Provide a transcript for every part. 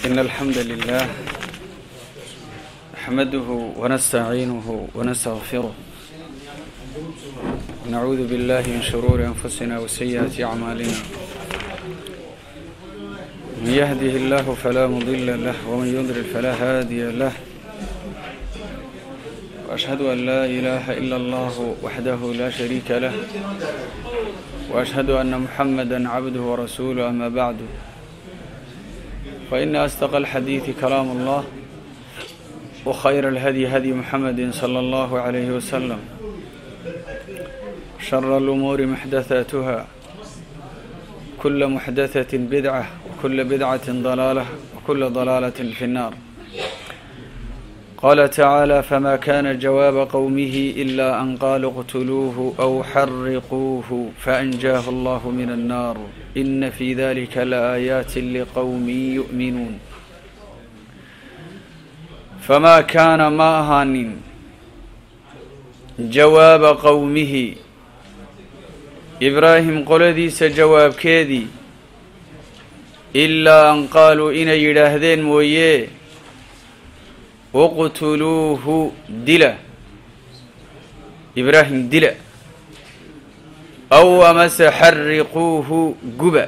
إن الحمد لله نحمده ونستعينه ونستغفره ونعوذ بالله من شرور أنفسنا وسيئات أعمالنا من يهده الله فلا مضل له ومن يضلل فلا هادي له وأشهد أن لا إله إلا الله وحده لا شريك له وأشهد أن محمدا عبده ورسوله أما بعد فإن أصدق الحديث كلام الله وخير الهدي هدي محمد صلى الله عليه وسلم شر الأمور محدثاتها كل محدثة بدعة وكل بدعة ضلالة وكل ضلالة في النار قال تعالى فما كان جواب قومه إلا أن قالوا اقتلوه أو حرقوه فأنجاه الله من النار إن في ذلك لآيات لقوم يؤمنون فما كان ما أهان جواب قومه إبراهيم قلديس جواب كيدي إلا أن قالوا إن يراهدين مويه uqtuluuhu dila ibraahim dila aw amase xariquuhu guba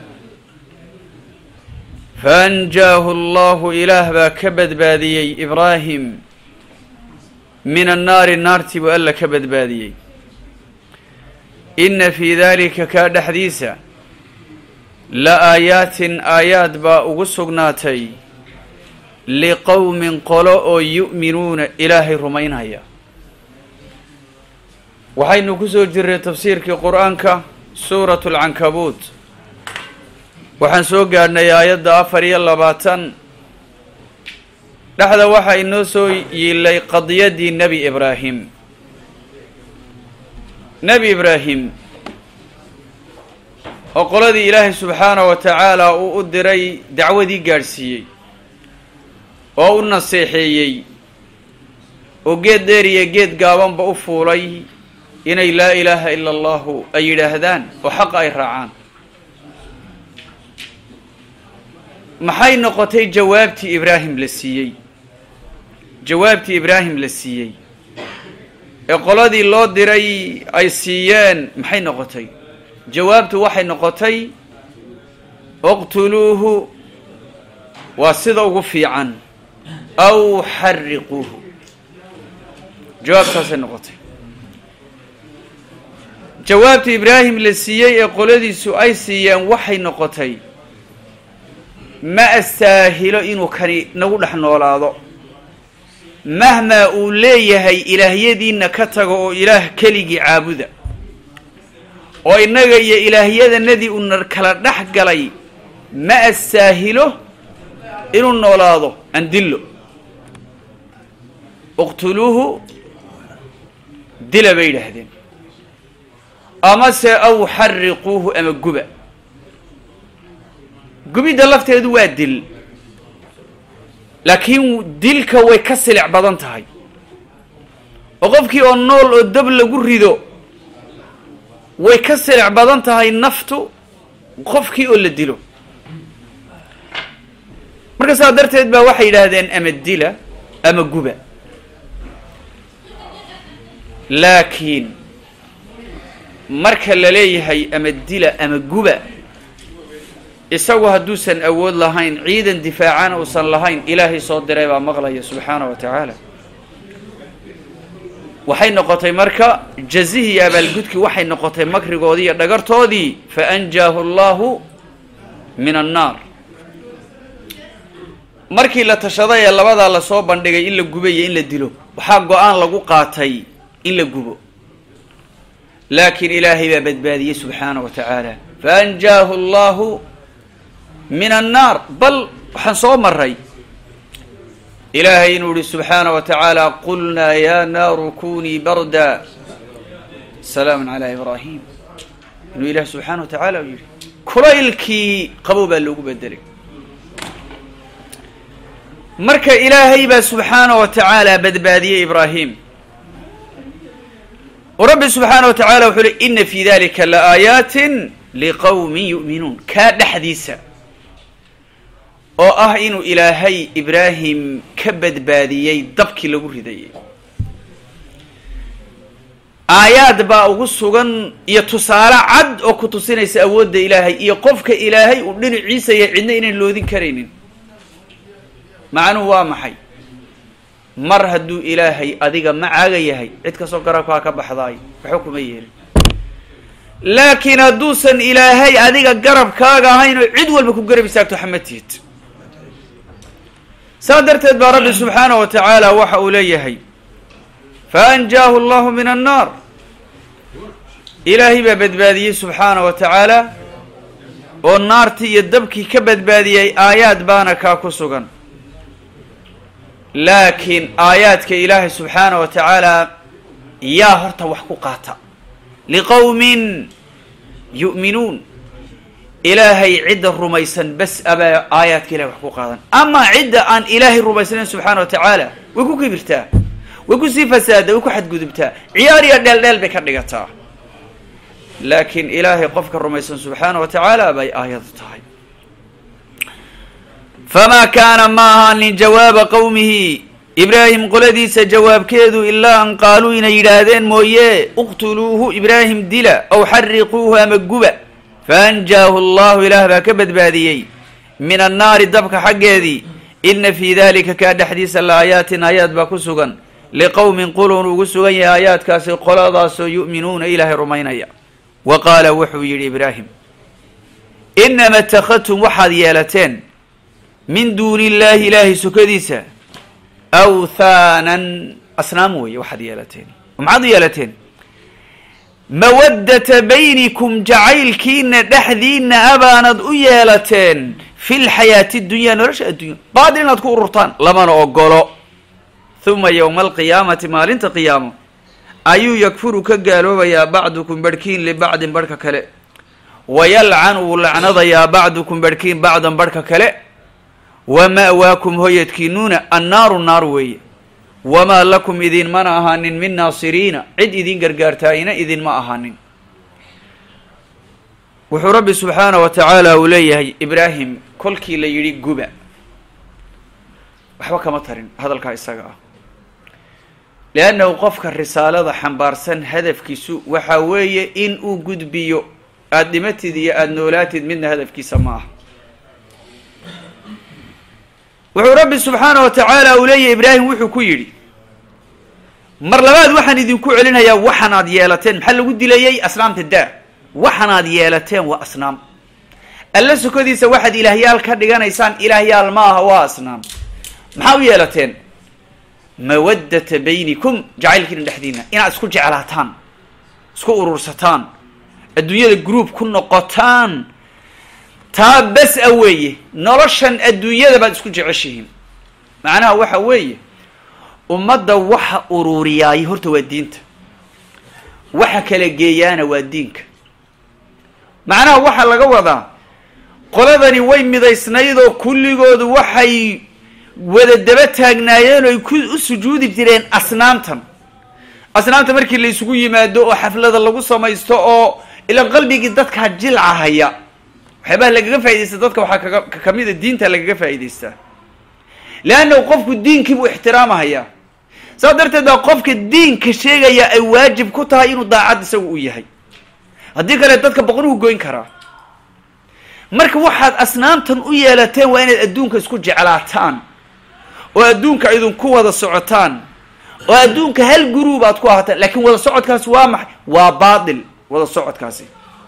faanjaahu allahu ilaah baa ka badbaadiyey ibraahim min annaari naartii buu alla ka badbaadiyey inna fii daalika kaa dhexdiisa la aayaatin aayaad baa ugu sugnaatay liqowmin qolo oo yu'minuuna ilaahay rumaynaya waxaynu ku soo jirnay tafsiirkii qur-aanka suuratu alcankabuut waxaan soo gaadhnay aayadda afar iyo labaatan dhexda waxaa inoo soo yiilay qadiyaddii nebi ibraahim nebi ibraahim oo qoladii ilaahay subxaanahu wa tacaala uu u diray dacwadii gaadhsiiyey oo u naseexeeyey oo geed dheer iyo geed gaabanba u fuulay inay laa ilaaha ila allahu ay yidhaahdaan oo xaqa ay raacaan maxay noqotay jawaabtii ibraahim la siiyey jawaabtii ibraahim la siiyey ee qoladii loo diray ay siiyeen maxay noqotay jawaabtu waxay noqotay uqtuluuhu waa sida ugu fiican aw xariquuhu jawaabtaasay noqotay jawaabta ibraahim la siiyey ee qoladiisu ay siiyeen waxay noqotay ma astaahilo inuu kani nagu dhex noolaado mahmaa uu leeyahay ilaahyadiinna ka tago oo ilaah keligii caabuda oo innaga iyo ilaahyadanadii uuna kala dhex galay ma astaahilo inuu noolaado andillo uqtuluuhu dila bay yidhaahdeen amase aw xariquuhu ama guba gubidda lafteedu waa dil laakiin dilka way ka silic badan tahay oo qofkii oo nool oo dab lagu rido way ka silic badan tahay naftu qofkii oo la dilo marka saa darteed baa waxay yidhaahdeen ama dila ama guba laakiin marka la leeyahay ama dila ama guba isagu hadduusan awood lahayn ciidan difaacana uusan lahayn ilaahay soo diray baa maqlaya subxaana wa tacaala waxay noqotay marka jazihii iyo abaalgudkii waxay noqotay makrigoodii iyo dhagartoodii fa anjaahu allahu min annaar markii la tashaday ee labadaa lasoo bandhigay in la guba iyo in la dilo waxaa go-aan lagu qaatay in la gubo laakiin ilaahay baa badbaadiyey subxaana wa tacaala faanjaahu allahu min annaar bal waxaan soo maray ilaahay inuu yihi subxaana wa tacaala qulnaa ya naaru kunii barda salaama calaa ibraahim inuu ilaah subxaana wa tacaala u yihi kulaylkii qabow baa loogu bedelay marka ilaahay baa subxaana wa tacaala badbaadiyey ibraahim oo rabbi subxaana wa tacaala wuxuu uhi ina fi dalika laaayaati liqowmin yu'minuun kaa dhexdiisa oo ah inuu ilaahay ibraahim ka badbaadiyey dabkii lagu ridayay aayaad baa ugu sugan iyo tusaale cad oo ku tusinaysa awoodda ilaahay iyo qofka ilaahay uu dhinaciisa yahay cidna inayn loodin karaynin macnuhu waa maxay mar hadduu ilaahay adiga macaaga yahay cid kastoo garabkaa ka baxdaay waxba kuma yeelin laakiin hadduusan ilaahay adiga garabkaaga ahayn oo cid walba ku garab istaagto xamatiid saa darteed baa rabbi subxaanahu wa tacaala waxa uu leeyahay faanjaahu allahu min annaar ilaahay baa badbaadiyey subxaana wa tacaala oo naartii iyo dabkii ka badbaadiyey aayaad baana kaa ku sugan laakiin aayaadka ilaahay subxaana wa tacaala yaa horta wax ku qaata liqowmin yu'minuun ilaahay cidda rumaysan bas abaa aayaadka ilahay wax ku qaadan amaa cidda aan ilaahay rumaysnayn subxaana wa tacaala way ku kibirtaa way kusii fasaada way ku xadgudubtaa ciyaar iyo dheel dheel bay ka dhigataa laakiin ilaahay qofka rumaysan subxaana wa tacaala bay aayadu tahay famaa kaana ma ahaanin jawaaba qowmihi ibraahim qoladiisa jawaabkeedu ilaa an qaaluu inay yidhaahdeen mooye uqtuluuhu ibraahim dila aw xariquuhu ama guba faanjaahu allahu ilaah baa ka badbaadiyey min annaari dabka xaggeedii ina fii dalika kaa dhexdiisa la aayaatin aayaad baa ku sugan liqowmin qulun ugu sugan yahay aayaadkaasi qoladaasoo yu'minuuna ilaahay rumaynaya wa qaala wuxuu yidhi ibraahim inama ittakhadtum waxaad yeelateen min duuni illaahi ilaahay sukadiisa awthaanan asnaam weeye waxaad yeelateen maxaad u yeelateen mawaddata baynikum jacaylkiina dhexdiina abaanad u yeelateen fi lxayaati dunyaa nolosha addunya baadil inaad ku ururtaan lamana ogolo uma yowma alqiyaamati maalinta qiyaamo ayuu yakfuru ka gaaloobayaa bacdukum barhkiin libacdin barhka kale wayalcan wuu lacnadayaa bacdukum barhkiin bacdan barhka kale wa ma'waakum hoyadkiinuuna annaaru naar weeye wamaa lakum idinmana ahaanin min naasiriina cid idin gargaartaayina idinma ahaanin wuxuu rabbi subxaana wa tacaala uu leeyahay ibraahim kolkii la yidhi guba waxba kama tarin hadalkaa isaga ah leannahu qofka risaalada xambaarsan hadafkiisu waxa weeye in uu gudbiyo aada dhimatid iyo aada noolaatid midna hadafkiisa ma aha wuxuu rabbi subxaana wa tacaala uu leeyahy ibraahim wuxuu ku yidhi mar labaad waxaan idinku celinayaa waxanaad yeelateen maxaa lagu dilayey asnaamta daa waxanaad yeelateen waa asnaam alla sukadiisa waxaad ilaahyaal ka dhiganaysaan ilaahyaal ma aha waa asnaam maxaa u yeelateen mawaddata baynikum jacaylkiina dhexdiina inaad isku jeclaataan isku urursataan adduunyada groub ku noqotaan taa bas a weeye noloshan adduunyada baad isku jeceshihiin macnaha waxa weeye ummadda waxa ururiyaay horta waa diinta waxa kala geeyaana waa diinka macnaha waxaa laga wadaa qoladani way midaysnayd oo kulligoodu waxay wada daba taagnaayeen oo ay ku u sujuudi jireen asnaamtan asnaamta markii la isugu yimaado oo xaflada lagu samaysto oo ilaan qalbigii dadkaa jilcahaya waxyaabaha lagaga faaidaysta dadka waxaa kaga kamida diinta lagaga faa'idaystaa leannahu qofku diinkii buu ixtiraamahayaa saas darteed baa qofka diinka sheegaya ay waajib ku tahay inuu daacad isagu u yahay haddii kale dadka boqonuhu goyn karaa marka waxaad asnaamtan u yeelateen waa inaad adduunka isku jeclaataan oo adduunka idinku wada socotaan oo adduunka hal guruub aad ku ahaataan laakiin wada socodkaasi waa maxay waa baatil wada socodkaasi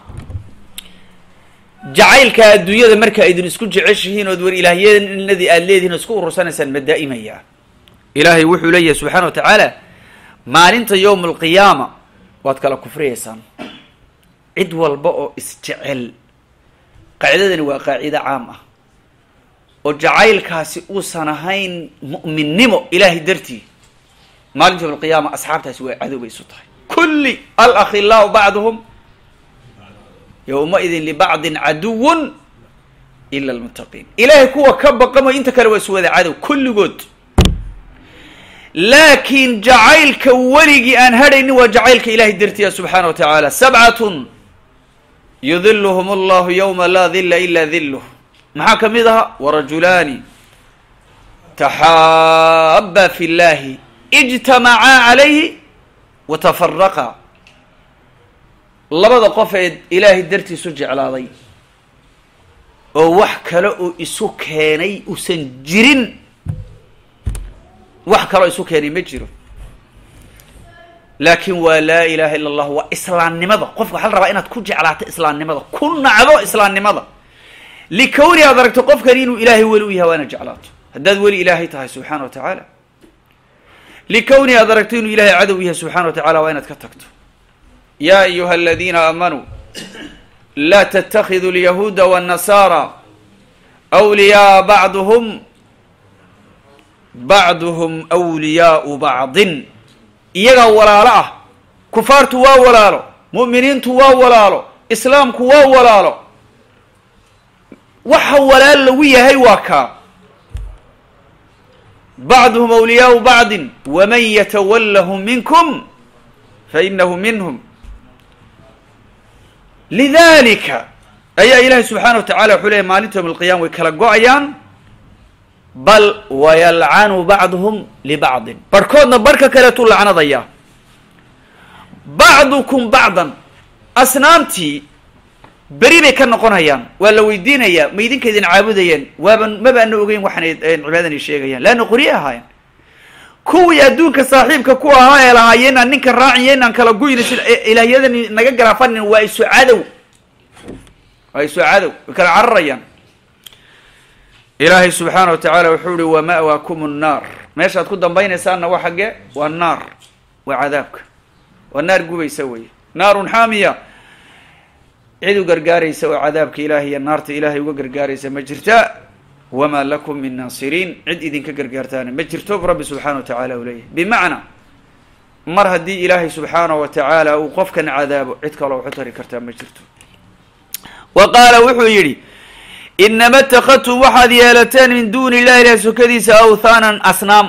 jacaylka adduunyada marka idin isku jeceshihiin ood war ilaahyanadii aada leedihin oo isku urursanaysaan ma daa'imaya ilaahay wuxuu leeyahay subxaana wa tacaala maalinta yowma alqiyaama waad kala kufriyaysaan cid walba oo isjecel qaacidadani waa qaacido caam ah oo jacaylkaasi uusan ahayn mu'minnimo ilaahay dartii maalinta yowma alqiyaama asxaabtaasi waa cadow bay isu tahay kulli alakhilaau bacduhum yowmaidin libacdin caduwun ila almuttaqiin ilaahay kuwa ka baqamayo inta kale waa isu wada cadow kulligood laakiin jacaylka weligii aan hadhaynin waa jacaylka ilahay dartiya subxaana wa tacaala sabcatun yudiluhum allahu yowma laa dila ila diluh maxaa ka mid ahaa warajulaani taxaaba fi llahi ijtamacaa calayhi wa tafaraqaa labada qof ee ilaahay dartiisu jeclaaday oo wax kale oo isu keenay usan jirin wax kaloo isu keenay ma jiro laakin waa laa ilaha illa allah waa islaamnimada qofka waxaa la rabaa inaad ku jeclaato islaamnimada ku nacdo islaamnimada likawni aad aragto qofkani inuu ilaahay weli u yahay waa inaad jeclaato haddaad weli ilaahay tahay subxana wa tacaala likawni aad aragto inuu ilahay cadow yahay subxana wa tacala waa inaad ka tagto ya ayuha aladiina aamanuu laa ttakiduu lyahuuda wاnnasaara wliyaaa bacduhum bacduhum wliyaau bacdin iyagaa walaalo ah kufaartu waa walaalo mu'miniintu waa walaalo islaamku waa walaalo waxa walaal lagu yahay waa kaa bacduhum awliyaau bacdin waman yatawallahum minkum fainahu minhum lidalika ayaa ilaahay subxaana wa tacala wuxuu leeyay maalinta yowm alqiyama way kala go-ayaan bal wayalcanu bacduhum libacdin barhkoodna barhka kaleetuu lacnadayaa bacdukum bacdan asnaamtii beri bay ka noqonayaan waa la weydiinayaa ma idinka idin caabudayeen waaban mabaana ogeyn waxaanay cibaadadan sheegayaan leanna qorye ahaayeen kuwii adduunka saaxiibka ku ahaa ee lahaayeen aan ninkan raaciyo inaan kala guyna sida ilaahyadan naga garaafanin waa isu cadow waa isu cadow way kala cararayaan ilaahay subxaana wa tacaala wuxuu ihi wa ma'waakum nnaar meeshaad ku dambaynaysaanna waa xaggee waa naar waa cadaabka waa naar gubaysa weye naarun xaamiya cid u gargaaraysa oo cadaabka ilaahay iyo naarta ilaahay uga gargaaraysa ma jirta wamaa lakum min naasiriin cid idinka gargaartaana ma jirto bu rabbi subxaana wa tacala u leeyahay bimacnaa mar haddii ilaahay subxaana wa tacaala uu qofkan cadaabo cid kaloo waxu tari kartaa ma jirto wa qaala wuxuu yidhi inama اtakadtum waxaad yeelateen min duni illahi ilahi sokadiisa awthaanan asnaam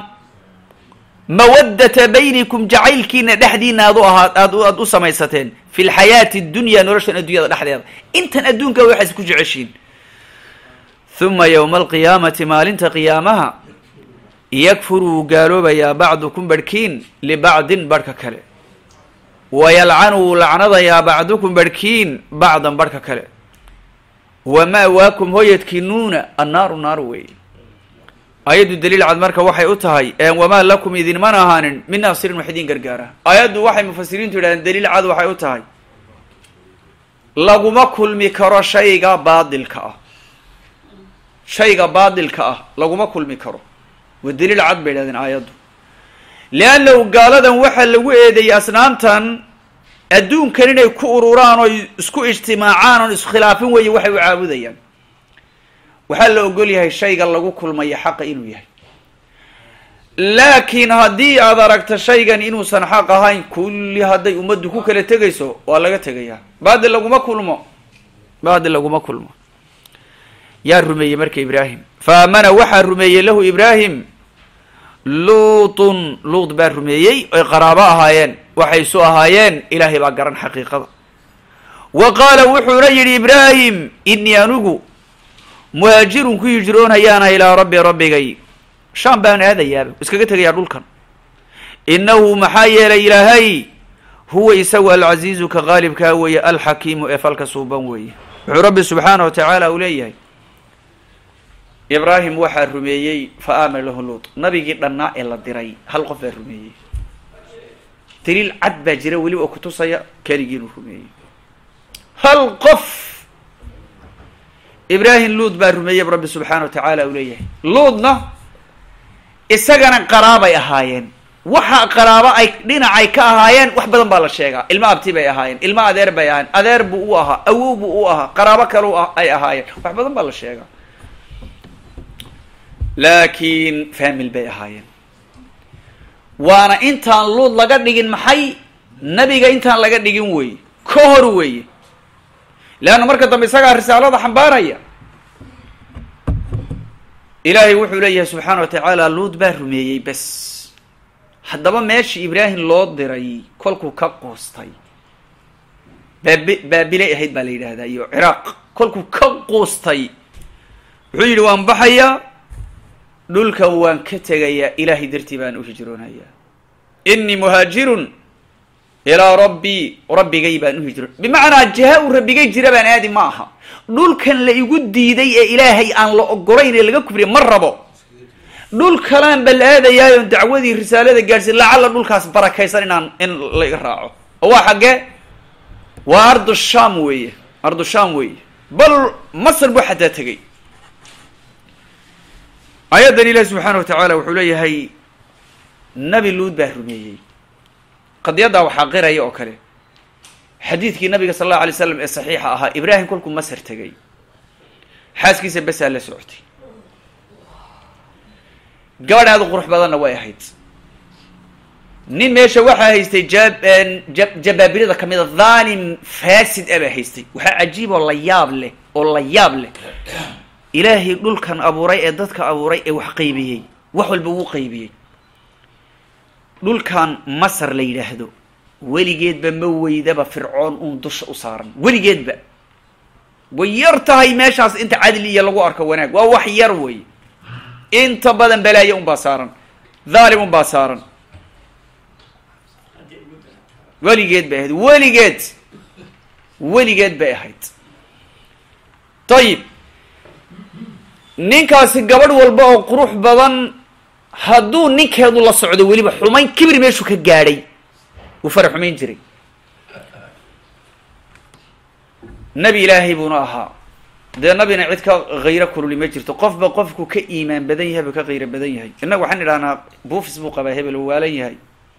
mawadata baynikum jacaylkiina dhexdiina aad u ahaa aad aad u samaysateen fi lxayaati اdunya noloshan addunyada dhexdeeda intan adduunka waxaas ku jeceshiin uma ywma alqiyaamati maalinta qiyaamaha yakfur wuu gaaloobayaa bacdukum barhkiin libacdin barhka kale wayalcanu wuu lacnadayaa bacdukum barhkiin bacdan barhka kale wama'waakum hoyadkiinuuna annaaru naaru wey ayaddu daliil cad marka waxay u tahay wamaa lakum idinmana ahaanin min naasirin wax idin gargaara ayaddu waxay mufasiriintu yidhahdeen daliil cad waxay u tahay laguma kulmi karo shayga baadilka ah shayga baadilka ah laguma kulmi karo waa daliil cad bay yidhahdeen aayaddu leannahu gaaladan waxaa lagu eedeeyey asnaamtan adduunkan inay ku ururaan oo isku ijtimaacaan oon iskhilaafin weeye waxay u caabudayaan waxaa la ogol yahay shayga lagu kulmayo xaqa inuu yahay laakiin haddii aad aragto shaygan inuusan xaq ahayn kulli hadday ummaddu ku kala tegayso waa laga tegayaa baadil laguma kulmo baadil laguma kulmo yaa rumeeyey marka ibraahim fa aamana waxaa rumeeyey lahu ibraahim luutun luut baa rumeeyey oy qaraabo ahaayeen waxay isu ahaayeen ilaahay baa garan xaqiiqada wa qaala wuxuuna yidhi ibraahim inii anigu muhaajirun ku hijroonayaana ilaa rabbi rabbigay shaam baan aadayaaba iskaga tegayaa dhulkan innahu maxaa yeelay ilaahay huwa isagu alcaziizu ka qaalibkaa weeye alxakiimu ee falka suuban weeye wuxuu rabbi subxaana wa tacaala uu leeyahay ibraahim waxaa rumeeyey fa aamana lahu luut nabigii dhannaa ee la diray hal qof baa rumeeyey daliil cad baa jira weliba oo kutusaya keligii inuu rumeeyey hal qof ibraahim luud baa rumeeyey rabbi subxaana wa tacaala uu leeyahay luudna isagana qaraabay ahaayeen waxa qaraabo ay dhinacay ka ahaayeen wax badan baa la sheegaa ilmo abti bay ahaayeen ilmo adeer bay ahaayeen adeer buu u ahaa awow buu u ahaa qaraabo kale ay ahaayeen wax badan baa la sheegaa laakiin famil bay ahaayeen waana intaan luud laga dhigin maxay nabiga intaan laga dhigin weeye ka hor weeye leanna marka dambe isagaa risaalada xambaaraya ilaahay wuxuu leeyahay subxaana wa tacaala luud baa rumeeyey bes haddaba meeshii ibraahim loo diray kolkuu ka quustay baabi baabilay ahayd baa la yidhahdaa iyo ciraaq kolkuu ka quustay wuxuu yidhi waan baxayaa dhulkan waan ka tegayaa ilaahay dartii baan u hijroonayaa inii muhaajirun ilaa rabbii rabbigay baan u hijroon bimacnaa jiha uu rabbigay jira baan aadi ma aha dhulkan la igu diiday ee ilaahay aan la ogolayn ee laga kufriya ma rabo dhul kalaan bal aadayaayon dacwadii risaalada gaadhsiin lacalla dhulkaas barakaysan inaan in la iga raaco oo waa xaggee waa ardu sham weeye ardu sham weeye bal masr buu xataa tegey aayaddan ilahi subxaana wa tacaala wuxuu leeyahay nabi luud baa rumeeyey qadiyaddaa waxaa qiraya oo kale xadiidkii nabiga sal allahu alay slam ee saxiixa ahaa ibraahim kolkuu masar tegay xaaskiisa besaa la socotay gabadh aad u qurux badanna way ahayd nin meesha waxaa haystay ja jabaabirada ka mida dhaalim fasid a baa haystay waxaa cajiib oo la yaab leh oo la yaab leh ilaahay dhulkan abuuray ee dadka abuuray ee wax qaybiyey wax walba wuu qaybiyey dhulkan masar la yidhaahdo weligeedba ma weydaba fircoon uun dusha u saaran weligeedba way yar tahay meeshaas inta cadli iyo lagu arko wanaag waa wax yar wey inta badan balaayo unbaa saaran dhaalim unbaa saaran weligeed bay ahayd weligeed weligeed bay ahayd ayib ninkaasi gabadh walba oo qurux badan hadduu ninkeedu la socdo weliba xumayn kibir meeshuu ka gaadhay wuu fara xumayn jiray nebi ilaahay buuna ahaa dee nabina cid ka khayro kululi ma jirto qofba qofku ka iimaan badan yahay buu ka khayro badan yahay innagu waxaan idhahnaa buufis buu qabaa hebel uu waalan yahay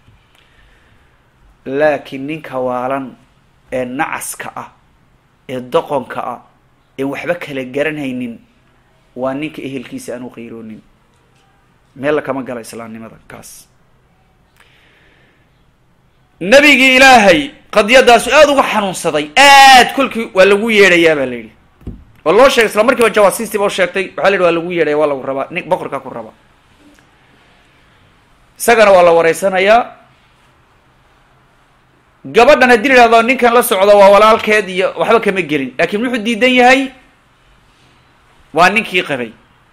laakiin ninka waalan ee nacaska ah ee doqonka ah een waxba kala garanhaynin waa ninka ehelkiisa aan u qayroonin meel lakama gala islaamnimada kaas nabigii ilaahay qadiyadaasu aada uga xanuunsaday aad kolkii waa lagu yeedhayaa baa la yidhi waa loo sheegay isla markiiba jawaasiistiiba u sheegtay waxaa la yidhi waa lagu yeedhaya waa lagu rabaa nin boqorkaa ku raba isagana waa la wareysanayaa gabadhan haddii la yidhahdo ninkan la socda waa walaalkeed iyo waxba kama gelin laakiin wuxuu diidan yahay waa ninkii qabay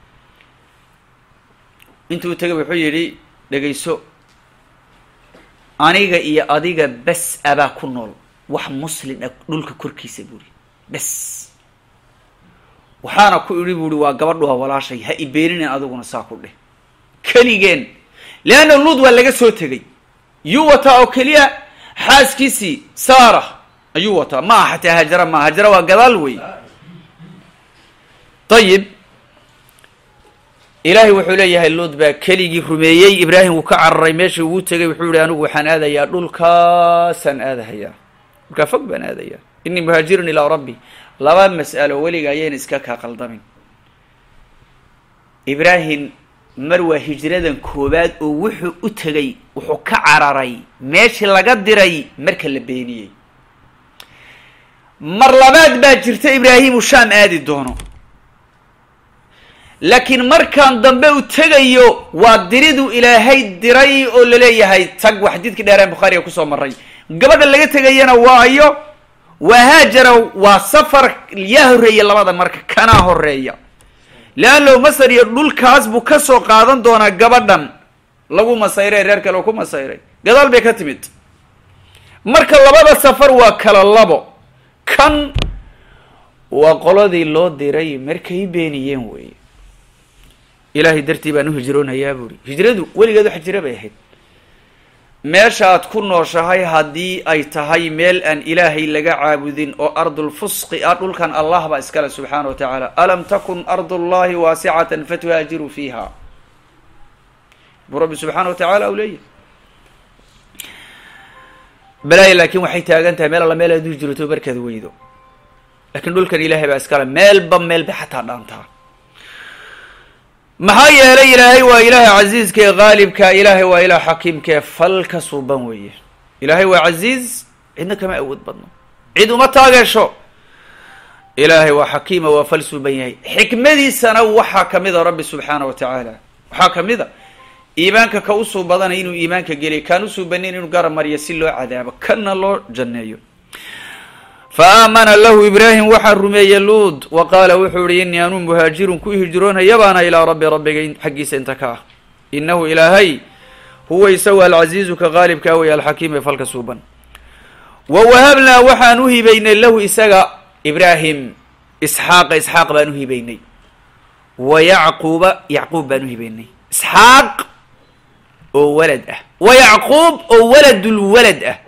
intuu tegay wuxuu yidhi dhegayso aniga iyo adiga bes abaa ku nool wax muslim ah dhulka korkiisa buuri bes waxaana ku idhi buuhi waa gabadhu waa walaashay ha ibeeninen adiguna saa ku dheh keligeen leanna luud waa laga soo tegay yuu wataa oo keliya xaaskiisii saara ayuu wataa ma aha xataa hajara maa hajara waa gadaal wey ayib ilaahay wuxuu leeyahay luud baa keligii rumeeyey ibraahim wuu ka cararay meeshii ugu tegay wuxuu yihi anigu waxaan aadayaa dhulkaasaan aadahayaa dhulkaa fog baan aadayaa inii muhaajirun ilaa rabbi laba mas'alo weliga ayayna iska kaa qaldamin ibraahim mar waa hijradan koowaad oo wuxuu u tegay wuxuu ka cararay meeshii laga diray marka la beeniyey mar labaad baa jirta ibraahim uu shaam aadi doono laakiin markaan dambe u tegayo waa diriduu ilaahay diray oo laleeyahay tag waa xadiidkii dheeraan bukhaariga kusoo maray gabadha laga tegayana waayo waa haajara waa safar yaa horreeya labada marka kanaa horeeya leanno masar iyo dhulkaas buu ka soo qaadan doonaa gabadhan lagu masayray reer kale oo ku masayray gadaal bay ka timid marka labada safar waa kala labo kan waa qoladii loo diray markay beeniyeen weeye ilaahay dartii baan u hijroonayaa buuri hijradu weligeed wax jira bay ahayd meeshaad ku nooshahay haddii ay tahay meel aan ilaahay laga caabudin oo ardulfusqi ah dhulkan allah baa iskale subxaana wa tacaala alam takun ardu llahi waasicatan fatuhaajiruu fiiha buu rabbi subxaana wa tacaala u leeyahy balaaya laakiin waxay taagan tahay meel alla meel aad u hijroto markaad weydo laakiin dhulkan ilaahay baa iskale meelba meel bay xataa dhaantaa maxaa yeelay ilaahay waa ilaahay casiiska ee qaalibka ilaahay waa ilaah xakiimka ee falka suuban weeye ilaahay waa casiiz cidna kama awood badno cid uma taageesho ilaahay waa xakiima waa fal suuban yahay xikmadiisana waxaa kamid a rabbi subxaana wa tacaala waxaa kamid a iimaanka ka usuu badanay inuu iimaanka geliyo kaan usuubanin inuu garab mariyo si loo cadaabo kanna loo janneeyo fa aamana lahu ibraahim waxaa rumeeyey luud wa qaala wuxuu ihi innii anuu muhaajirun ku hijroonaya baana ilaa rabbi rabbiga xaggiisa inta ka ah innahu ilaahay huwa isagu alcasiizu ka qaalibkaa wey alxakiim ee falka suuban wa wahabnaa waxaan u hibaynay lahu isaga ibraahim isxaaqa isxaaq baan u hibaynay wa yacquuba yacquub baan u hibaynay isxaaq oo walad ah wa yacquub oo waladulwalad ah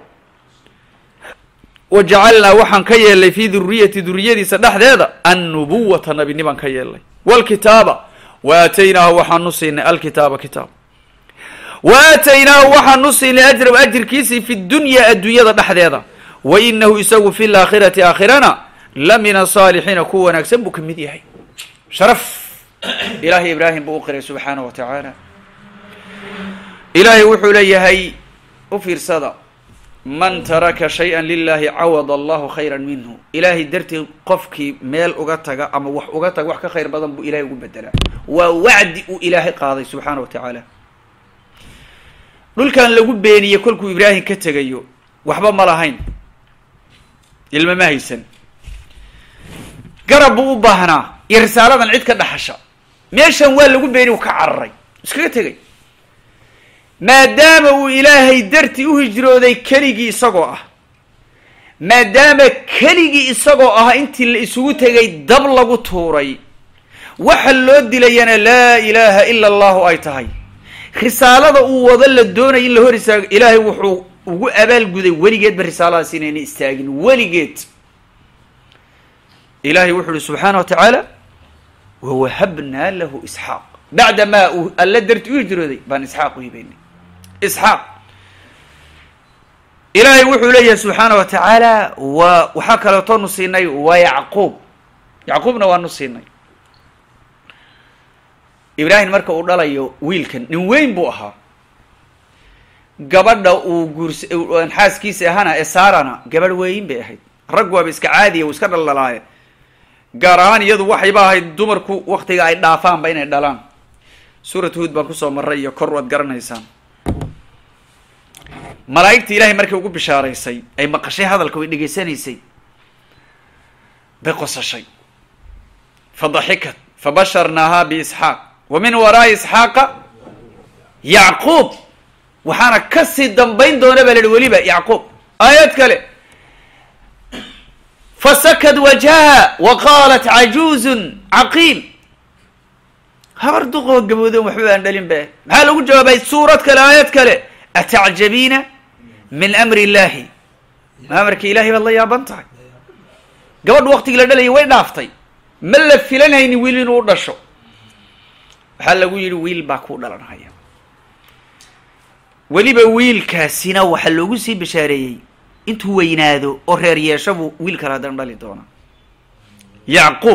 wa jacalnaa waxaan ka yeelnay fii duriyati duriyadiisa dhexdeeda annubuwata nabinibaan ka yeelnay wlkitaaba wa aataynaahu waxaanu siinay alkitaaba kitaab wa aataynaahu waxaanu siinay ajrahu ajirkiisii fi dunya adduunyada dhexdeeda wa inahu isagu fi laakhirati aakhirana la min asaalixiina ku wanaagsan buu ka mid yahay sharaf ilaahay ibraahim buu u qiray subxaana wa tacaala ilaahay wuxuu leeyahay u fiirsada man taraka shay-an lilahi cawad allahu khayra minhu ilaahay dartii qofkii meel uga taga ama wax uga taga wax ka khayr badan buu ilahay ugu bedelaa waa wacdi uu ilaahay qaaday subxaana wa tacaala dhulkan lagu beeniyey kolkuu ibraahim ka tegayo waxba ma lahayn ilma ma haysan garab buu u baahnaa iyo risaaladan cid ka dhaxasha meeshan waa lagu beeniy u ka cararay iskaga tegay maadaama uu ilaahay dartii u hijrooday keligii isagoo ah maadaama keligii isagoo ah intii la isugu tegay dab lagu tuuray waxa loo dilayana laa ilaaha ila allahu ay tahay risaalada uu wado la doonaya in la hor istaago ilaahay wuxuu ugu abaalguday weligeedba risaaladaas inayna istaagin weligeed ilahay wuxuu uhi subxaana wa tacaala wawahabnaa lahu isxaaq bacdamaa uu alla darti u hijrooday baan isxaaq u hibaynay isxaaq ilaahay wuxuu leeyahay subxaana wa tacaala wa waxaa kaleetoonu siinay wa yacquub yacquubna waanu siinay ibraahim marka uu dhalayo wiilkan nin weyn buu ahaa gabadha uu guurs xaaskiisa ahana ee saarana gabadh weyn bay ahayd rag waaba iska caadiya uu iska dhaldhalaaye gaar ahaan iyadu waxayba ahayd dumarku waktiga ay dhaafaanba inay dhalaan suurat huod baan kusoo maray iyo kor waad garanaysaan malaa'igta ilahay markay ugu bishaaraysay ay maqashay hadalka way dhegaysanaysay bay qosashay fadaxikat fabasharnaaha biisxaaq wa min waraa'i isxaaqa yacquub waxaana kasii dambayn doona baa la yihi weliba yacquub aayad kale fasakad wajhaha wa qaalat cajuuzun caqiim habar duqoo gabooden waxba aan dhalin ba maxaa lagu jawaabay suurad kale aayad kale atacjabiina min amri illahi ma amarka ilahay baad la yaaban tahay gabadhu waktigii la dhalayay way dhaaftay ma la filanhayni wiil inuu u dhasho waxaa lagu yidhi wiil baa kuu dhalanhaya weliba wiilkaasina waxaa loogu sii bashaareeyey intuu weynaado oo reer yeeshabuu wiil kale haddana dhali doona yacquub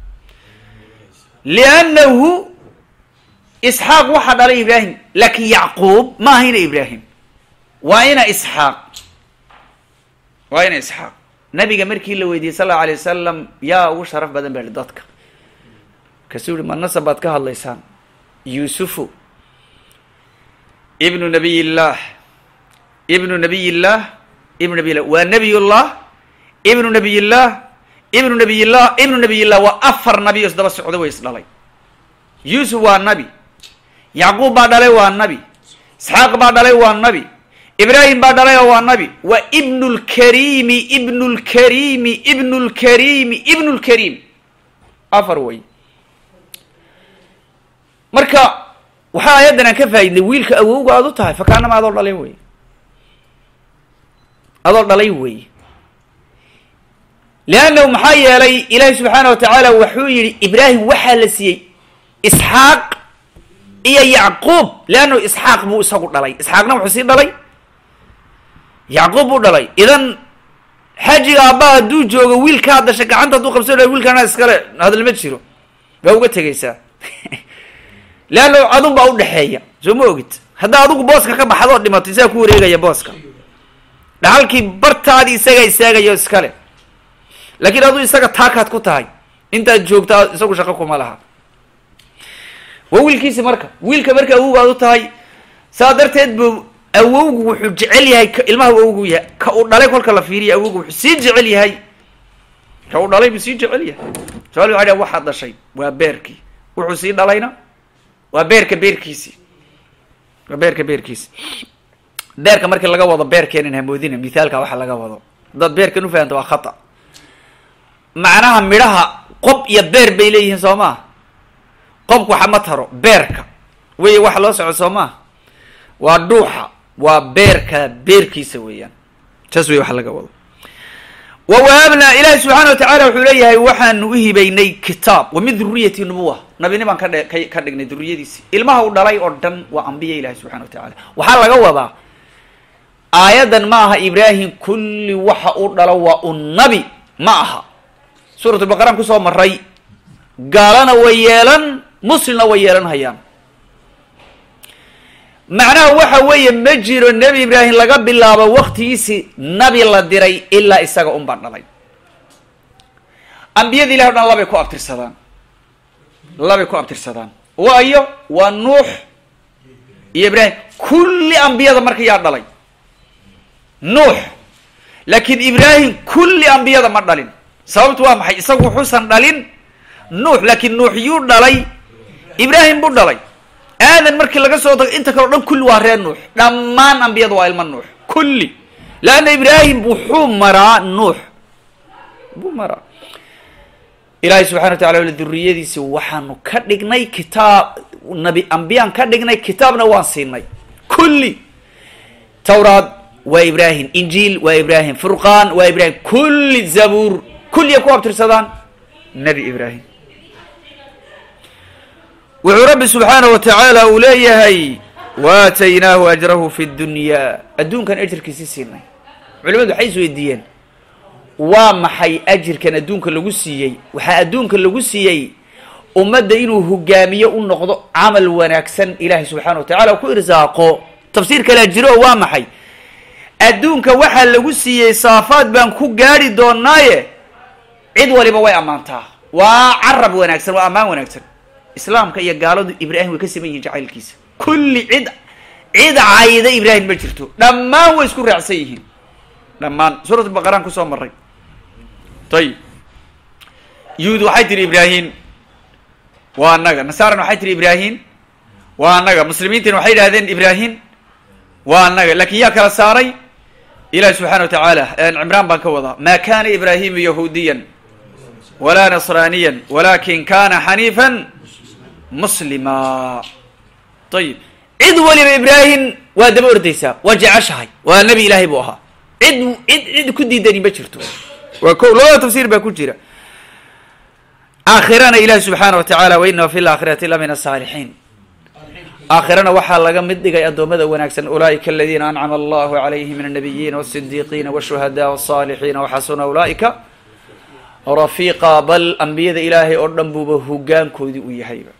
liannahu isxaaq waxaa dhalay ibraahim laakin yacquub ma ahayna ibraahim waa ina isxaaq waa ina isxaaq nabiga markii la weydiiyey sal allau alay wasalam yaa ugu sharaf badan ba ihi dadka kasuu yihi ma nasab baad ka hadlaysaan yuusufu ibnu nabiy illah ibnu nabiy illah ibnu nabiy illah waa nabiy llah ibnu nabiy illah ibnu nabiy illah ibnu nabiy illah waa afar nabi o isdaba socda way is dhalay yuusuf waa nabi yacquub baa dhalay waa nabi isxaaq baa dhalay waa nabi ibraahim baa dhalay oo waa nabi waa ibnu lkariimi ibnu lkariimi ibnu lkariimi ibnu lkariim afar way marka waxaa aayaddan aan ka faa'idnay wiilka awowga aad u tahay fakaanama adoo dhalay wey adoo dhalay wey leannahu maxaa yeelay ilaahi subxaana wa tacaala wuxuu yihi ibraahim waxaa la siiyey isxaaq iyo yacquub leannahu isxaaq buu isagu dhalay isxaaqna wuxuu sii dhalay yacquub buu dhalay idan xajiga aabba hadduu joogo wiilkaa dasha gacanta hadduu qabsan laha wiilkaana iskale hadal ma jiro baa uga tegaysaa leanna adun baa udhexeeya soo ma ogid haddaa adigu booska ka baxdoo dhimato isaga ku wareegaya booska dhaxalkii bartaadi isaga istaagayo iskale laakiin aduu isaga taakaad ku tahay intaad joogtaa isagu shaqo kuma laha waa wiilkiisi marka wiilka marka awowga aad u tahay saa darteed bu awowgu wuxuu jecel yahay ka ilmaha awowgu yahay ka uu dhalay kolka la fiiriya awowgu wuxuu sii jecel yahay ka u dhalay buu sii jecel yahay somaali waxa dh waxaad dhashay waa beerkii wuxuu sii dhalayna waa beerka beerkiisi waa beerka beerkiisi beerka markii laga wado beerkeenan hamoodina mithaalka waxa laga wado haddaad beerkan ufahanta waa khata macnaha midhaha qob iyo beer bay leeyihiin soo maa qobku waxa ma taro beerka wey waxa loo soco soo maa waa dhuuxa waa beerka beerkiisa weeyaan saas wey waxa laga wado wa wahabnaa ilaahi subxaana watacala wuxuu leeyahay waxaanu u hibaynay kitaab wa min duriyati nubuwa nabinimaan ka dhe ka ka dhignay duriyadiisi ilmaha u dhalay oo dhan waa ambiya ilahi subxana wa tacala waxaa laga wadaa aayaddan ma aha ibraahim kulli waxa u dhalo waa un nabi ma aha suurat lbaqaraan kusoo maray gaalana way yeelan muslimna way yeelan hayaan macnaha waxa weeye ma jiro nebi ibraahim laga bilaabo waktigiisi nabi la diray ilaa isaga un baan dhalay ambiyada ilahi o dhan labay ku abtirsadaan labay ku abtirsadaan waayo waa nuux iyo ibraahim kulli ambiyada marka yaa dhalay nuux laakiin ibraahim kulli ambiyada ma dhalin sababtu waa maxay isagu wuxuusan dhalin nuux laakiin nuux yuu dhalay ibraahim buu dhalay aadan markii laga soo tago inta kale o dhan kulli waa reer nuux dhammaan ambiyada waa ilma nuux kulli leanna ibraahim wuxuu maraa nuux buu maraa ilaahay subxana wa tacala wala duriyadiisi waxaanu ka dhignay kitaab nabi ambiyaan ka dhignay kitaabna waan siinay kulli tawraad waa ibraahim injiil waa ibraahim furqaan waa ibraahim kulli zabuur kulliya ku abtirsadaan nebi ibraahim wuxuu rabbi subxaanaه wa tacaala uu leeyahay waataynaahu ajrahu fi اdunya adduunkan ajirkiisi siinay culimadu waxay is weydiiyeen waa maxay ajirkan adduunka lagu siiyey waxaa adduunka lagu siiyey ummadda inuu hogaamiyo u noqdo camal wanaagsan ilahay subxaana wa tacala ku irsaaqo tafsiir kalea jiro oo waa maxay adduunka waxaa lagu siiyey saafaad baan ku gaari doonaaye cid waliba way ammaantaa waa carab wanaagsan waa ammaan wanaagsan islaamka iyo gaaladu ibraahim way ka siman yihiin jacaylkiisa kulli cid cid cayda ibraahim ma jirto dhammaan way isku raacsan yihiin dhammaan suurat baqaraan kusoo maray ayib yuhuud waxay tihi ibraahim waa annaga nasaaran waxay tihi ibraahim waa annaga muslimiintina waxay idhahdeen ibraahim waa annaga lakin yaa kala saaray ilahi subxana wa tacaala cimraan baan ka wadaa ma kana ibraahimu yahuudiyan walaa nasraniya walakin kana xaniifan muslima ayib cid waliba ibraahim waa daba ordaysaa waa jeceshahay waa nebi ilaahay buu ahaa cid cid cid ku diidani ma jirto waa ko labada tafsiir baa ku jira aakhirana ilahi subxaana wa tacala wainahu fi laakhirati la min asaalixiin aakhirana waxaa laga mid dhigay addoommada wanaagsan ulaa'ika aladiina ancama allahu calayhim min annabiyiina wasidiiqiina washuhadaa wasaalixiina waxasuna ulaa'ika rafiiqa bal ambiyada ilaahay oo dhan buuba hogaankoodii u yahayba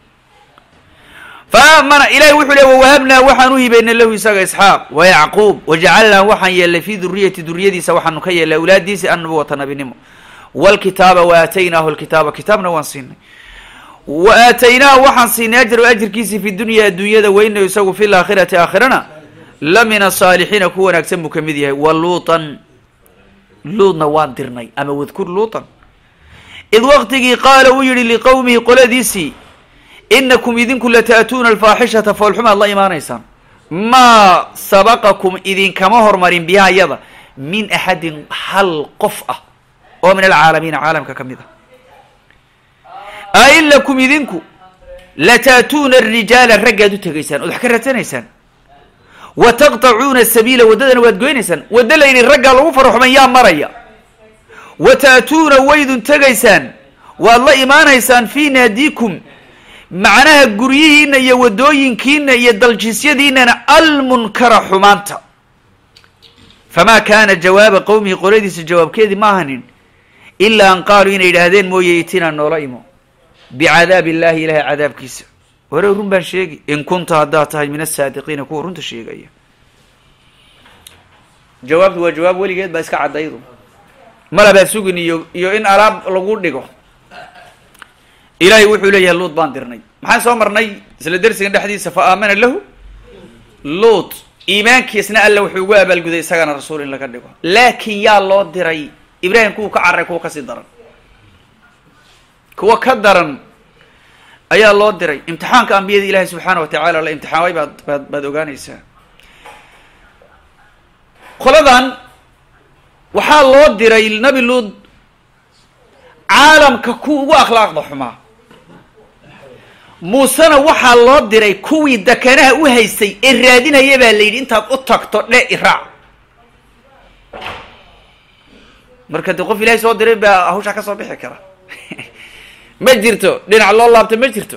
faamana ilahi wuxuu le wawahabnaa waxaan u hibaynay lahu isaga isxaaq wa yacquub wajacalnaa waxaan yeelnay fi duriyati duriyadiisa waxaanu ka yeelnay awlaadiisi annubuwata nabinimo wlkitaaba waaataynaahu lkitaaba kitaabna waan siinay wa aataynaahu waxaan siinay ajrahu ajirkiisii fi dunya adduunyada weynayo isagu fi laakhirati aakhirana la min asaalixiina ku wanaagsan buu kamid yahay wa luutan luudna waan dirnay ama wadkur luutan id waqtigii qaala uu yihi liqowmihi qoladiisii inakum idinku lata'tuuna alfaaxishata foolxumaad la imaanaysaan maa sabaqakum idinkama hormarin biha yada min axadin hal qof ah oo min alcaalamiina caalamka ka mid ah ain lakum idinku lata'tuuna arijaala raggaad u tegaysaan ood wax ka radsanaysaan wa taqطacuuna sabiila waddadana waad goynaysaan waddo la yidhi raggaa lagu faraxuman yaa maraya wa ta'tuuna waydun tegaysaan waad la imaanaysaan fii naadiikum macnaha guryihiina iyo waddooyinkiina iyo daljiisyadiinana almunkara xumaanta famaa kaana jawaaba qowmihi qoladiisa jawaabkeedii ma ahanin ilaa an qaaluu inay yidhaahdeen mooye itinaa noola imo bicadaab illahi ilahay cadaabkiisa ware run baan sheegi in kunta haddaad tahay min asaadiqiina kuwa runta sheegaya jawaabtu waa jawaab weligeed baa iska caddaydu malabaad sugin iyo iyo in alaab lagu dhigo ilahay wuxuu leeyahay luut baan dirnay maxaan soo marnay isla dersigan dhexdiisa fa aamana lahu luut iimaankiisna alla wuxuu ugu abaalguday isagana rasuul in laga dhigo laakiin yaa loo diray ibraahim kuwa ka cararay kuwa kasii daran kuwa ka daran ayaa loo diray imtixaanka ambiyada ilaahi subxaana wa tacaala la imtixaamay baad baad baad ogaanaysaa qoladan waxaa loo diray nabi luud caalamka ku ugu akhlaaqda xumaa muusena waxaa loo diray kuwii dakanaha u haystay ee raadinaya baa la yidhi intaad u tagto dhe iraac marka de qof ilaahay soo diray baa hawshaa ka soo bixi kara ma jirto dhinac loo laabto ma jirto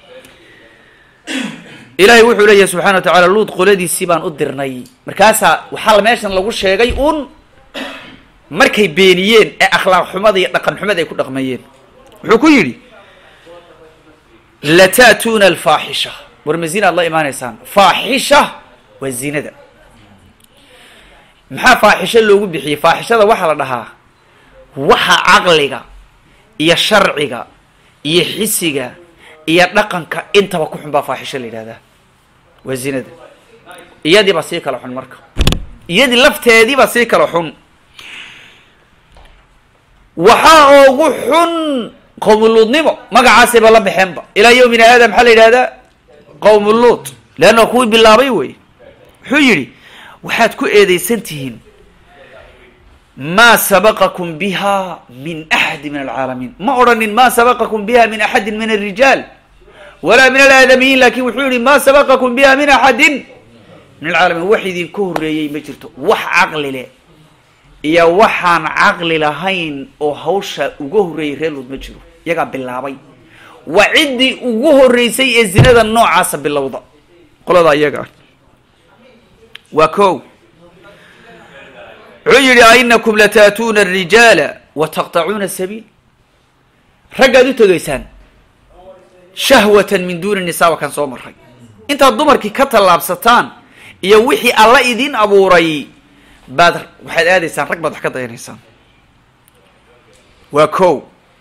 ilaahay wuxuu leeyahay subxana wa tacaala luud qoladiisii baan u dirnay markaasaa waxaa meeshan lagu sheegay un markay beeniyeen ee akhlaaq xumada iyo dhaqan xumada ay ku dhaqmayeen wuxuu ku yidhi lata'tuuna alfaaxisha war ma zinaad la imaanaysaan faaxisha waa zinada maxaa faaxisho loogu bixiyey faaxishada waxaa la dhahaa waxa caqliga iyo sharciga iyo xisiga iyo dhaqanka intaba ku xun baa faaxisho la yidhahdaa waa zinada iyadii baa sii kala xun marka iyadii lafteedii baa sii kala xun waxaa ugu xun qowmuluudnimo magacaasayba la baxeenba ilaa yawmina hada maxaa la yidhahdaa qowmuluud leanna kuwii bilaabay wey wuxuu yidhi waxaad ku eedeysan tihiin maa sabaqakum biha min axadi min alcaalamiin ma odhanin ma sabaqakum biha min axadin min alrijaal walaa min alaadamiyiin lakin wuxuu yihi ma sabaqakum biha min axadin min alcaalamiin wax idinka horeeyey ma jirto wax caqli leh iyo waxaan caqli lahayn oo hawsha uga horreeyay reer luud ma jiro iyagaa bilaabay waa ciddii ugu horreysay ee zinada noocaasa bilowda qolada iyaga ah waa ko wuxuu yihi ainakum lataatuuna arijaala wa taqtacuuna sabiil raggaad u tegaysaan shahwatan min duuni nisaa wakan soo maray intaad dumarkii ka tallaabsataan iyo wixii alla idin abuuray baad waxaad aadaysaan rag baad wax ka dayanaysaan waa ko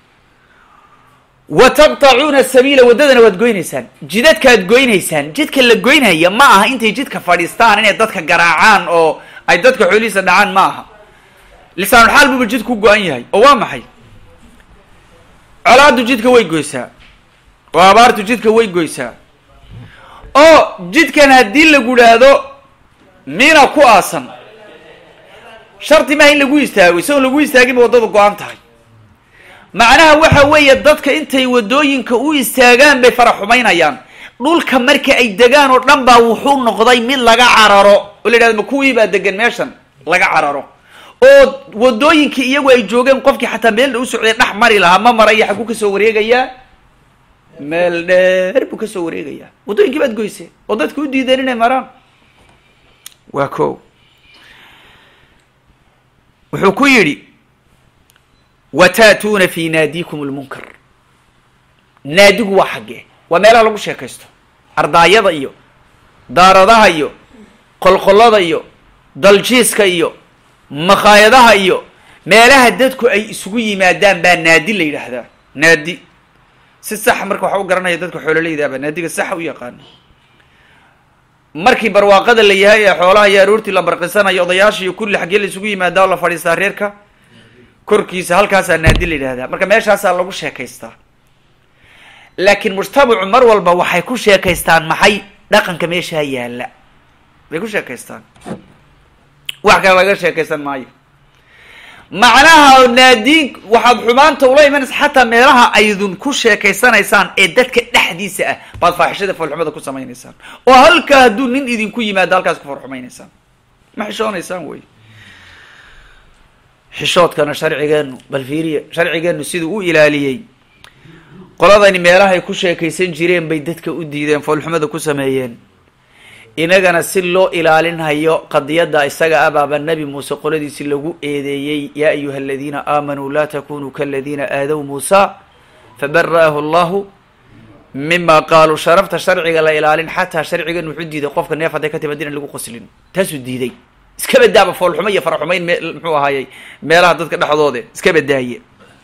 wa taqtacuuna sabiila waddadana waad goynaysaan jidadkaad goynaysaan jidka la goynaya ma aha intay jidka fadhiistaan inay dadka garaacaan oo ay dadka xoolihiisa dhacaan ma aha lisaanulxaal buuba jidku go-an yahay oo waa maxay colaadu jidka way goysaa oo abaartu jidka way goysaa oo jidkan haddii lagu idhaahdo mina ku aasan sharti maaha in lagu istaago isagoon lagu istaaginba waddada go-an tahay macnaha waxa weeye dadka intay waddooyinka u istaagaan bay fara xumaynayaan dhulka marka ay degaan oo dhan baa wuxuu noqday mid laga cararo oo la yidhahdo ma kuwii baa degan meeshan laga cararo oo waddooyinkii iyagu ay joogeen qofkii xataa meel u socday dhex mari lahaa ma maraya xaguu kasoo wareegayaa meel dheer buu kasoo wareegayaa waddooyinkii baad goysee oo dadka u diideen inay maraan waa ko wuxuu ku yidhi wa ta'tuuna fi naadikum lmunkar naadigu waa xaggee waa meelaha lagu sheekaysto ardaayada iyo daaradaha iyo qolqollada iyo daljiiska iyo makhaayadaha iyo meelaha dadku ay isugu yimaadaan baa naadi la yidhaahdaa naadi si saxa marka waxa u garanaya dadka xoololeydaaba naadiga saxa u yaqaano markii barwaaqada la yahay ee xoolaha iyo aroortii la barqisanayo odayaasha iyo kulli xaggee la isugu yimaadaa oo la fadhiistaa reerka korkiisa halkaasaa naadi la yidhahdaa marka meeshaasaa lagu sheekaystaa laakiin mujtamacu mar walba waxay ku sheekaystaan maxay dhaqanka meeshaa yaalla bay ku sheekaystaan wax kale laga sheekaysan maayo macnaha naadiin waxaad xumaanta ula imanaysa xataa meelaha aydun ku sheekaysanaysaan ee dadka dhexdiisa ah baad faaxishada foolxumada ku samaynaysaan oo halkaa hadduu nin idinku yimaado halkaas ku farxumaynaysaan ma xishoonaysaan wey xishoodkana sharcigeenu bal fiiriya sharcigeenu siduu u ilaaliyey qoladani meelahay ku sheekaysan jireen bay dadka u diideen foolxumada ku sameeyeen inagana si loo ilaalinhayo qadiyadda isaga abaaba nebi muuse qoladiisi lagu eedeeyey yaa ayuha aladiina aamanuu laa takunuu kaladiina aadow muusa fabara'ahu allahu mima qaaluu sharafta sharciga la ilaalin xataa sharcigan wuxuu diiday qofka neef hadday ka timaad inaan lagu qoslin taasuu diiday iska badaaba foolxumo iyo faraxumayn me muxuu ahaayey meelaha dadka dhexdoode iska badaaye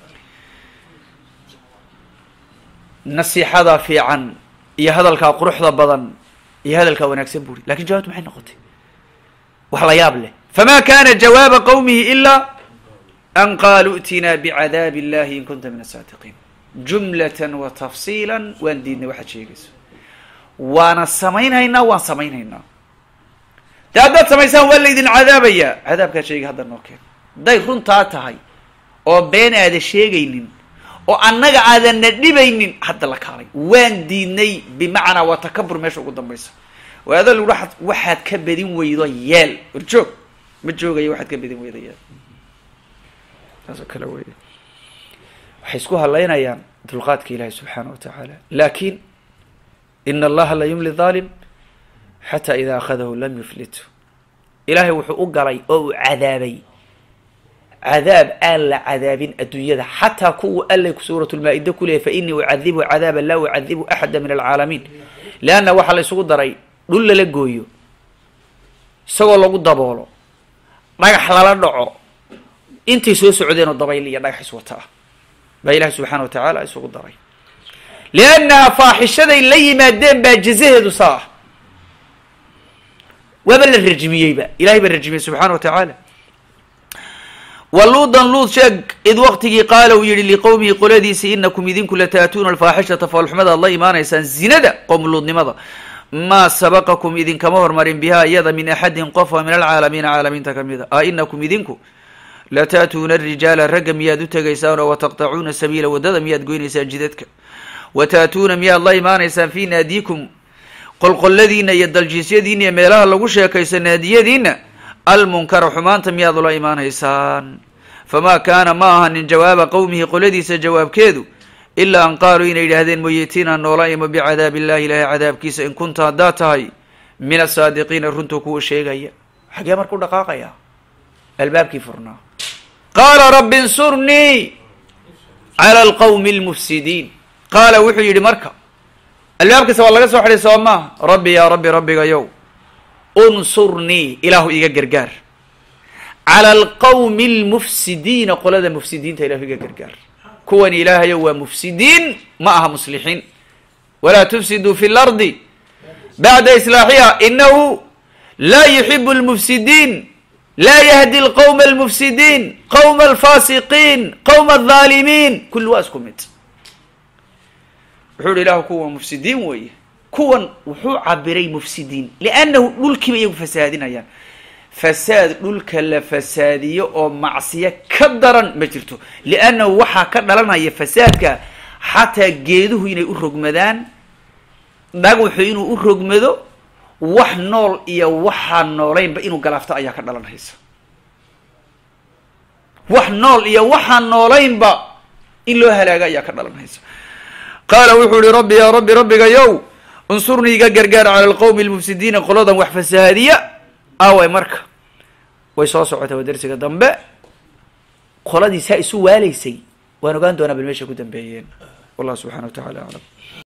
nasiixada fiican iyo hadalkaa quruxda badan iyo hadalkaa wanaagsan buri lakin jawabtu maxay noqotay wax la yaab leh fama kana jawaaba qawmihi ilaa an qaaluu i'tinaa bicadaabi illahi in kunta min asaadiqiin jumlatan wa tafsiila waan diidnay waxaad sheegayso waana samaynhaynaa waan samaynhaynaa dee haddaad samaysaan waa laydin cadaabayaa cadaabkaad sheegi hadda noo keen hadday runtaa tahay oo been aada sheegaynin oo annaga aadanna dhibaynin hadda la kaalay waan diidnay bimacnaa waa takabur meesha ugu dambaysa waada lagu waxaad ka badin weydo yeel warjoog ma joogayo waxaad ka badin weydo yeel saasoo kale wey waxay isku hadlaynayaan dulqaadka ilaahi subxaana wa tacaala laakin ina allaha la yumli dhaalim xataa ida akhadahu lam yuflitu ilaahay wuxuu u galay oo uu cadaabay cadaab aan la cadaabin adduunyada xataa kuwa allay suurat lmaa-ida ku leeyay fainii ucadibu cadaaba laa ucadibu axada min alcaalamiin leanna waxaa la isugu daray dhul lala gooyo isagoo lagu daboolo dhagax lala dhaco intay soo socdeen oo dabayl iyo dhagax iswata ah baa ilahi subxaana wa tacaala isugu daray liannaha faaxishaday la yimaadeen baa jazaheedu saa ah waaba la rajmiyeyba ilahay baa rajmiyey subxana wa tacaala wa luudan luud sheeg id waqtigii qaala uu yihi liqowmihi qoladiisi inakum idinku lataatuuna alfaaxishata faalxumada ad la imaanaysaan zinada qowm luudnimada maa sabaqakum idinkama hormarin biha iyada min axadin qofa min alcaalamiina caalamiinta kamida a inakum idinku lataatuuna arijaala ragga miyaad u tegaysaan oo wataqtacuuna sabiila waddada miyaad goynaysaan jidadka wa taatuuna miyaad la imaanaysaan fi naadiikum qolqolladiina iyo daljiisyadiina iyo meelaha lagu sheekayso naadiyadiina almunkara xumaanta miyaad ula imaanaysaan famaa kaana ma ahanin jawaaba qowmihi qoladiisa jawaabkeedu ilaa an qaaluu inay yidhaahdeen moyetina noola imo bicadaab illahi ilaahay cadaabkiisa in kunta haddaad tahay min asaadiqiina runtuu kuwa sheegaya xagee markuu dhaqaaqaya albaabkii furnaa qaala rabbi insurnii cala alqawmi almufsidiin qaala wuxuu yidhi marka albaabkiisa waa laga soo xidhay soo maaha rabbi yaa rabbi rabbigayow unsurnii ilaahu iga gargaar cala alqawmi almufsidiina qolada mufsidiinta ilahu iga gargaar kuwan ilaahayo waa mufsidiin ma aha muslixiin walaa tufsiduu fi lardi bacda islaaxiha inahu laa yuxibu almufsidiin laa yahdi alqowma almufsidiin qowma alfaasiqiin qowma aldaalimiin kulli waa isku mid wuxuu yihi ilahu kuwa mufsidiin weeye kuwan wuxuu cabiray mufsidiin liannahu dhulkiiba iyagu fasaadinayaan fasaad dhulka la fasaadiyo oo macsiyo ka daran ma jirto liannahu waxaa ka dhalanaya fasaadka xataa geeduhu inay u rogmadaan dhagaxu inuu u rogmado wax nool iyo waxaan noolaynba inuu galaafto ayaa ka dhalanaysa wax nool iyo waxaan noolaynba in loo halaaga ayaa ka dhalanaysa qaala wuxuu yihi rabbi yaa rabbi rabbigayow unsurnii iga gargaar cala alqowmi almufsidiina qoladan wax fasahaadiya aaway marka way soo socotay waa dersiga dambe qoladii saa isu waalaysay waan ogaan doonaa bal meesha ku dambeeyeen wallah subxana wa tacala aclam